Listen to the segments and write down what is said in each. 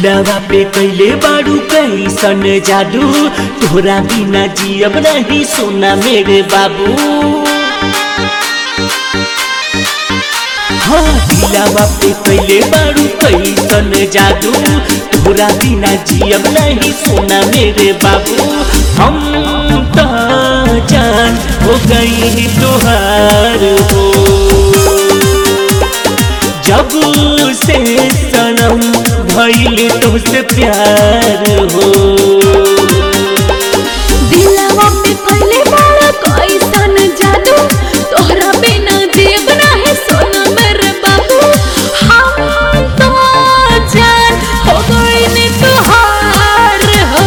दिलवा पे कैले बाड़ू कैसन जादू तोरा बिना जियब नहीं सोना मेरे बाबू हाँ दिलवा पे कैले बाड़ू कैसन जादू तोरा बिना जियब नहीं सोना मेरे बाबू हम तो जान हो गई तोहार हो जब से सनम भइल तुझसे प्यार हो दिलवा पे पहले बाड़ा कैसन जादू तोहरा बिना जीव नाही सोना मेरे बाबू हम तो जान हो गई ने तुहार हो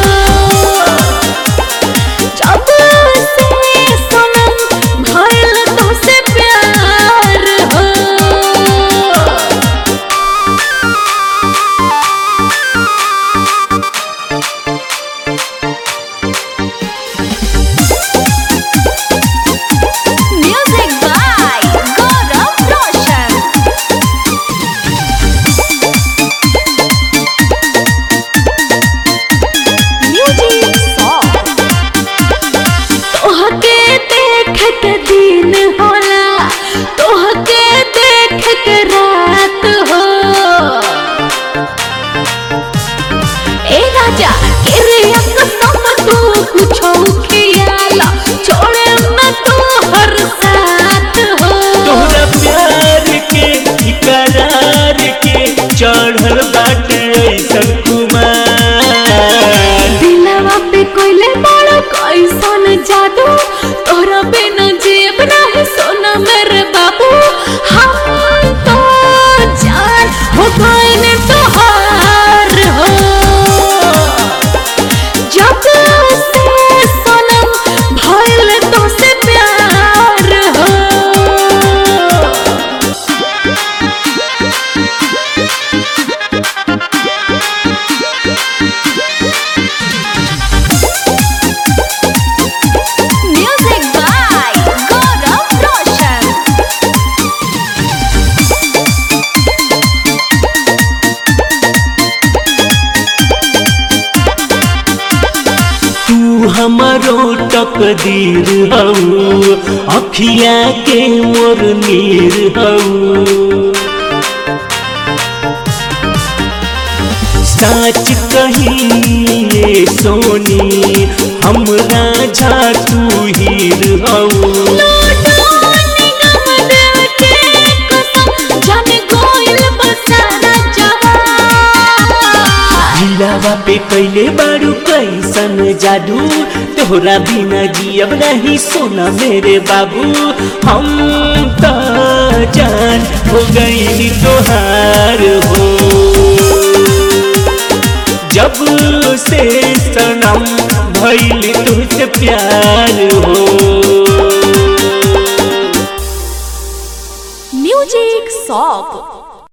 जब से सनम भइल तुझसे प्यार हो Music by Gaurav Roshan. Music song. तोहके देख के दिन होला तोहके देख के रात हो ए राजा किरिया कसम तू कुछो खियाला छोड़े न तू हर साथ हो तोहरा प्यार के इकरार के चढ़ल बाटे ऐसन कुमार दिलवा पे कोइले बड़ा कैसन जादू तोरा बिना जीव नहीं सोना मेरे बाबू हम तो जान हो गए ने तोहार हो जब से सनम भइल तो से प्यार हो Music by Gaurav Roshan. तू हमारो तकदीर हऊ अखिया के मोर नीर हऊ साच कही सोनी हमरा झा तू हीर हऊ दिलावा पे कैले बारू कैसन जादू तोहरा बिना जियब नहीं सोना मेरे बाबू हम तो जान हो गई तोहार हो जब से सनम भइल तुझसे प्यार